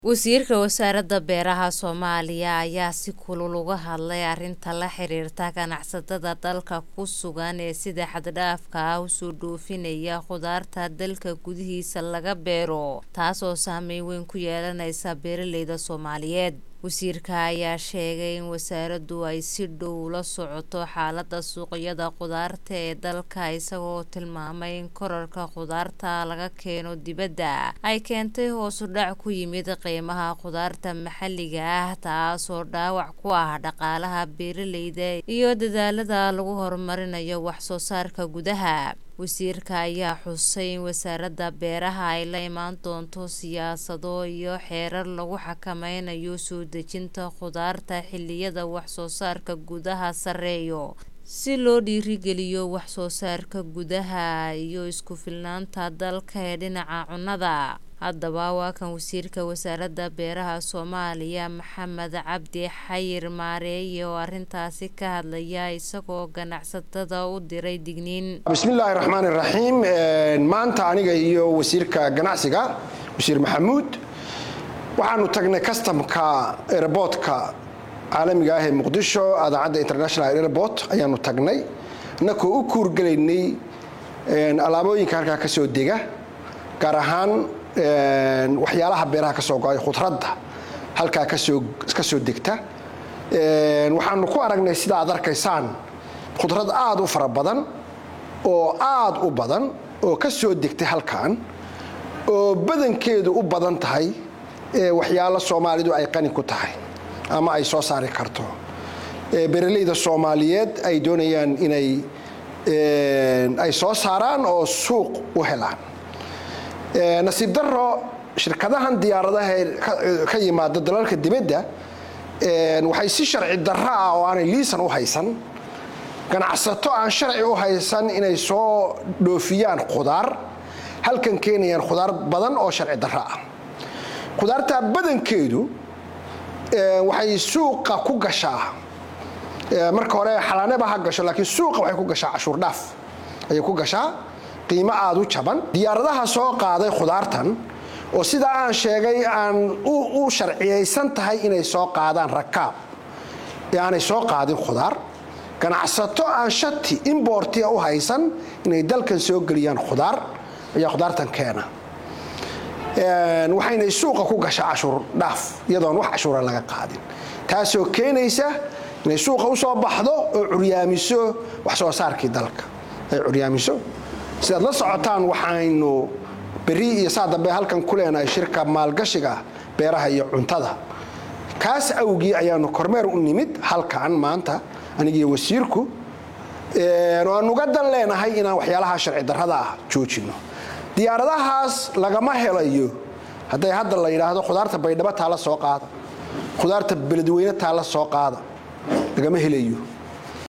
Wasiirka Wasaaradda Beeraha Soomaaliya ayaa si kulul uga hadlay arrinta la xiriirta ganacsatada dalka ku sugan ee sida xad-dhaafka ah u soo dhoofinaya khudaarta dalka gudihiisa laga beero, taasoo saameyn weyn ku yeelanaysa beeralayda Soomaaliyeed. Wasiirka ayaa sheegay in wasaaraddu ay si dhow ula socoto xaaladda suuqyada khudaarta ee dalka isagoo tilmaamay in kororka khudaarta laga keeno dibadda ay keentay hoos u dhac ku yimid qiimaha khudaarta maxalliga ah taasoo dhaawac ku ah dhaqaalaha beeralayda iyo dadaallada lagu horumarinayo wax soo saarka gudaha. Wasiirka ayaa xusay in wasaaradda beeraha ay la imaan doonto siyaasado iyo xeerar lagu xakameynayo soo dejinta khudaarta xilliyada wax soo saarka gudaha sarreeyo, si loo dhiirrigeliyo wax soo saarka gudaha iyo isku filnaanta dalka ee dhinaca cunnada. Haddaba waa kan Wasiirka Wasaaradda Beeraha Soomaaliya Maxamed Cabdi Xayir Maareeye oo arrintaasi ka hadlaya isagoo ganacsatada u diray digniin. bismillaahi raxmaani raxiim maanta aniga iyo wasiirka ganacsiga wasiir maxamuud waxaanu tagnay kastamka airboodka caalamiga ah ee muqdisho adaacadda international airport ayaanu tagnay innakoo u kuurgelaynay alaabooyinka halkaa ka soo dega gaar ahaan waxyaalaha beeraha ka soo go-ay khudradda halkaa kasoo ka soo degta waxaanu ku aragnay sida aad arkaysaan khudrad aada u fara badan oo aada u badan oo ka soo degtay halkan oo badankeedu u badan tahay waxyaalo soomaalidu ay qani ku tahay ama ay soo saari karto beeralayda soomaaliyeed ay doonayaan inay ay soo saaraan oo suuq u helaan nasiib daro shirkadahan diyaaradaha ka yimaada dalalka dibadda waxay si sharci darro ah oo aanay liisan u haysan ganacsato aan sharci u haysan inay soo dhoofiyaan khudaar halkan keenayaan khudaar badan oo sharci darro ah khudaartaa badankeedu waxay suuqa ku gashaa marka hore xalaaneba ha gasho laakiin suuqa waxay ku gashaa cashuur dhaaf ayay ku gashaa qiimo aada u jaban diyaaradaha soo qaaday khudaartan oo sidaa aan sheegay aan u sharciyaysan tahay inay soo qaadaan rakaab ee aanay soo qaadin khudaar ganacsato aan shati imbortia u haysan inay dalkan soo geliyaan khudaar ayaa khudaartan keena waxayna suuqa ku gashaa cashuur dhaaf iyadoon wax cashuura laga qaadin taasoo keenaysa inay suuqa usoo baxdo oo curyaamiso wax soo saarkii dalka ay curyaamiso sidaad la socotaan waxaynu beri iyo saa dambe halkan ku leenahay shirka maalgashiga beeraha iyo cuntada kaas awgii ayaanu kormeer u nimid halkan maanta anigiiyo wasiirku aan uga dan leenahay inaan waxyaalaha sharci darrada ah joojino diyaaradahaas lagama helayo hadday hadda la yidhaahdo khudaarta baydhabo taala soo qaada khudaarta beledweyne taala soo qaada lagama helayo